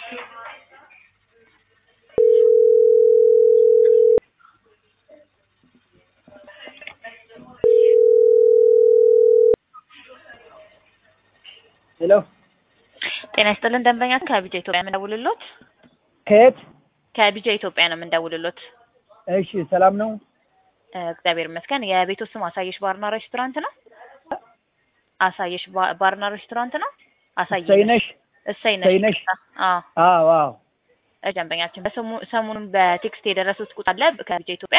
ሄሎ ጤና ይስጥልን ደንበኛ ከቢጃ ኢትዮጵያ የምንደውልሎት ከየት? ከቢጃ ኢትዮጵያ ነው የምንደውልሎት። እሺ ሰላም ነው? እ እግዚአብሔር ይመስገን። የቤቱ ስም አሳየሽ ባርና ሬስቶራንት ነው? አሳየሽ ባ- ባርና ሬስቶራንት ነው? አሳየሽ ሰይነሽ እሰይነሽ ሰይነሽ? አዎ አዎ አዎ እ ደንበኛችን በሰሙ- ሰሞኑን በቴክስት የደረሱት ቁጥር አለ ከቢጃ ኢትዮጵያ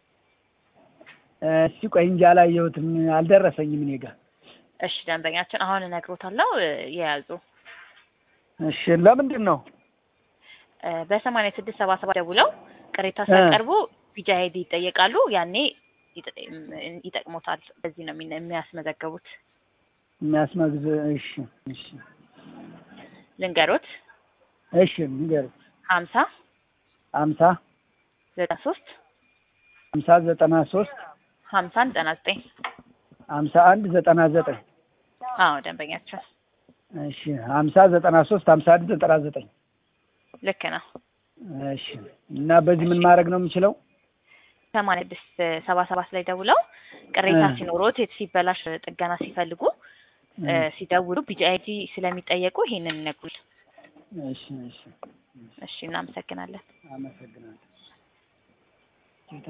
እስቲ ቆይ እንጂ አላየሁትም አልደረሰኝም እኔ ጋር እሺ ደንበኛችን አሁን እነግሮታለሁ እ የያዙ እሺ ለምንድን ነው እ በሰማንያ ስድስት ሰባ ሰባት ደውለው ቅሬታ ሲያቀርቡ ቢጃ አይዲ ይጠየቃሉ። ያኔ ይጠ- እም- ይጠቅሞታል። በዚህ ነው የሚነ- የሚያስመዘገቡት። የሚያስመግዝ እሺ እሺ ልንገሮት እሺ ንገር ሀምሳ ሀምሳ ዘጠና ሶስት ሀምሳ ዘጠና ሶስት ሀምሳ ዘጠና ዘጠኝ ሀምሳ አንድ ዘጠና ዘጠኝ አዎ ደንበኛቸው እሺ ሀምሳ ዘጠና ሶስት ሀምሳ አንድ ዘጠና ዘጠኝ ልክ ነው። እሺ እና በዚህ ምን ማድረግ ነው የምችለው ሰማንያ ስድስት ሰባ ሰባት ላይ ደውለው ቅሬታ እ። ሲኖሮት የት ሲበላሽ ጥገና ሲፈልጉ እ፣ ሲደውሉ ቢጂ አይዲ ስለሚጠየቁ ይሄንን ይነግሩል። እሺ እሺ እሺ እናመሰግናለን። አመሰግናለሁ